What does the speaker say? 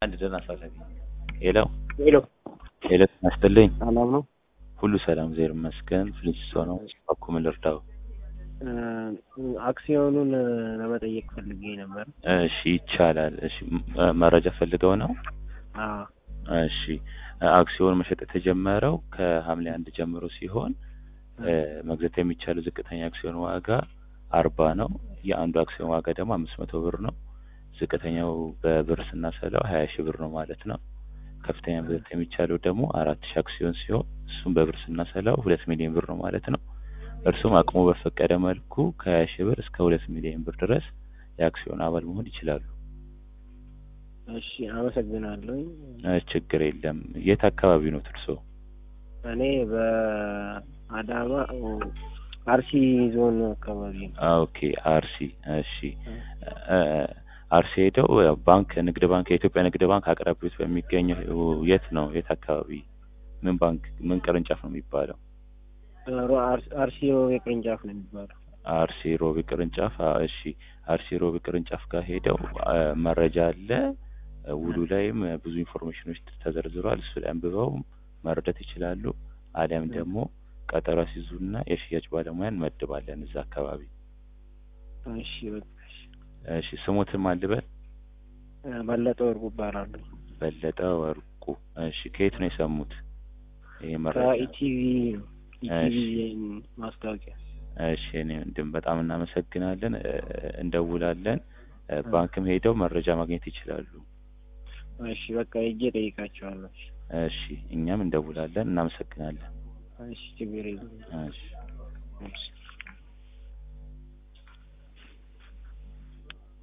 አንድ ደህና አሳሳቢ ሄሎ ሄሎ ሄሎ ናስጥልኝ ሰላም ነው? ሁሉ ሰላም እግዚአብሔር ይመስገን ፍሊንስቶ ነው እባክዎ ምን ልርዳው አክሲዮኑን ለመጠየቅ ፈልጌ ነበር። እሺ ይቻላል እሺ ም- መረጃ ፈልገው ነው አዎ እሺ አክሲዮን መሸጥ የተጀመረው ከሐምሌ አንድ ጀምሮ ሲሆን እ፣ መግዛት የሚቻለው ዝቅተኛ አክሲዮን ዋጋ አርባ ነው የአንዱ አክሲዮን ዋጋ ደግሞ አምስት መቶ ብር ነው ዝቅተኛው በብር ስናሰላው ሀያ ሺህ ብር ነው ማለት ነው ከፍተኛ መግዛት የሚቻለው ደግሞ አራት ሺህ አክሲዮን ሲሆን እሱም በብር ስናሰላው ሁለት ሚሊዮን ብር ነው ማለት ነው እርሱም አቅሙ በፈቀደ መልኩ ከሀያ ሺህ ብር እስከ ሁለት ሚሊዮን ብር ድረስ የአክሲዮን አባል መሆን ይችላሉ እሺ አመሰግናለሁ። እ፣ ችግር የለም የት አካባቢ ነው እርሶ እኔ በአዳማ አርሲ ዞን አካባቢ ነው። ኦኬ አርሲ እሺ እ፣ አርሲ ሄደው ያው ባንክ ንግድ ባንክ የኢትዮጵያ ንግድ ባንክ አቅራቢዎት በሚገኘው የት ነው የት አካባቢ ምን ባንክ ምን ቅርንጫፍ ነው የሚባለው ሮ- አርሲ- አርሲ ሮቤ ቅርንጫፍ ነው የሚባለው። አርሲ ሮቢ ቅርንጫፍ አ፣ እሺ አርሲ ሮቢ ቅርንጫፍ ጋር ሄደው አ፣ መረጃ አለ እ፣ ውሉ ላይም እ፣ ብዙ ኢንፎርሜሽኖች ተዘርዝሯል እሱ ላይ አንብበው መረዳት ይችላሉ አሊያም ደግሞ ቀጠሮ ሲይዙና የሽያጭ ባለሙያ እንመድባለን እዛ አካባቢ እሺ በቃ እሺ። እሺ ስሙትን ማልበል እ፣ በለጠ ወርቁ እባላለሁ። በለጠ ወርቁ እሺ ከየት ነው የሰሙት ይሄ መረጃ ከኢቲቪ ነው። ኢቲቪ ማስታወቂያ። እሺ እኔ ወንድም በጣም እናመሰግናለን እ፣ እንደውላለን እ፣ ባንክም ሄደው መረጃ ማግኘት ይችላሉ እሺ በቃ ሄጄ እጠይቃቸዋለሁ። እሺ። እሺ እኛም እንደውላለን እናመሰግናለን እሺ ችግር የለም። እሺ እሺ